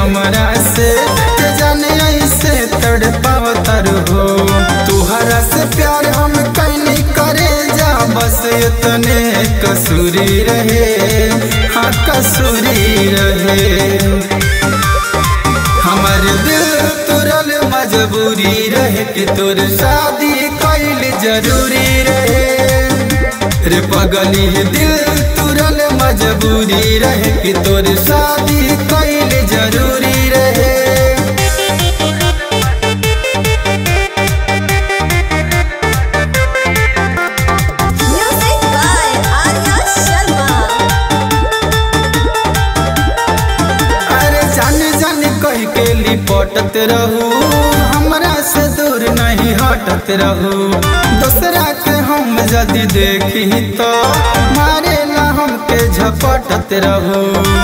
हमरा से ते जाने ऐसे तड़पाव तर हो तुहरा से प्यार हम कैनी करे जा बस इतने कसूरी रहे हाँ कसूरी रहे हमर दिल तुरल मजबूरी रहे कि तोर शादी कैल जरूरी रहे रे पगली दिल तुरल मजबूरी रहे कि तोर शादी कैल जरूरी रहे Music by Arya Sharma. अरे जान जान कह के लिपटत रहू हमरा से दूर नहीं हटत रहू दूसरा के हम यदि देखी तो मारे ना हमके झपटत रहू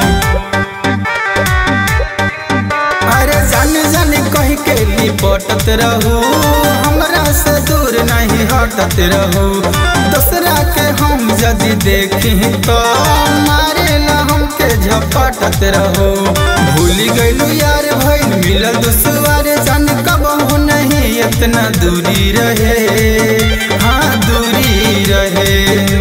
अरे जान जान कह के लिपटत रहू हमरा से दूर नहीं हटत रहू दूसरा के हम यदि देखी तो मारे ला हमके झपटत रहो भूल गइलू यार भइल मिलल दुसवार जान कबहू नहीं इतना दूरी रहे हाँ दूरी रहे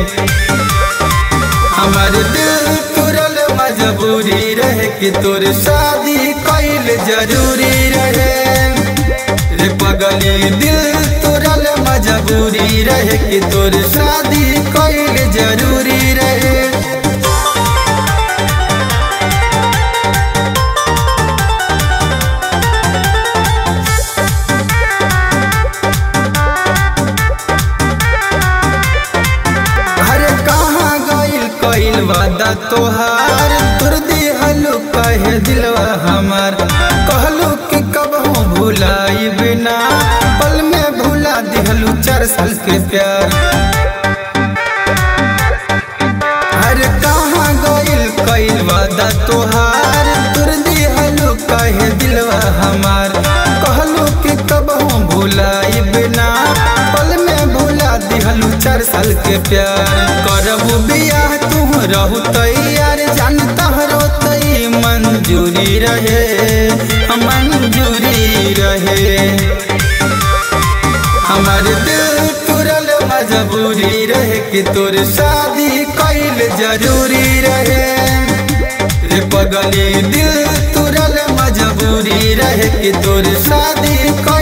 हमार दिल तुरल मजबूरी रहे कि तोर शादी कैल जरूरी रहे रे पगली दिल तुरल मजबूरी रहे कि तोर शादी कैल जरूरी रहे अरे कहाँ गइल कइल वादा तोहार तुर दिहलु कहे दिलवा हमार कहलू कि कबहू भुलाई बिना पल में भुला दिहलु चार साल के प्यार अरे कहाँ गइल कइल वादा तोहार तुर दिहलु कहे दिलवा हमार कहलू कि कबहू भुलाई बिना पल में भुला दिहलु चार साल के प्यार करबू बियाह तू रहू तैयार जान तहरो तई मंजूरी रहे मंजूरी रहे हमार दिल तुरल मजबूरी रहे कि तोर शादी कैल जरूरी रहे रे पगली दिल तुरल मजबूरी रहे कि तोर शादी कैल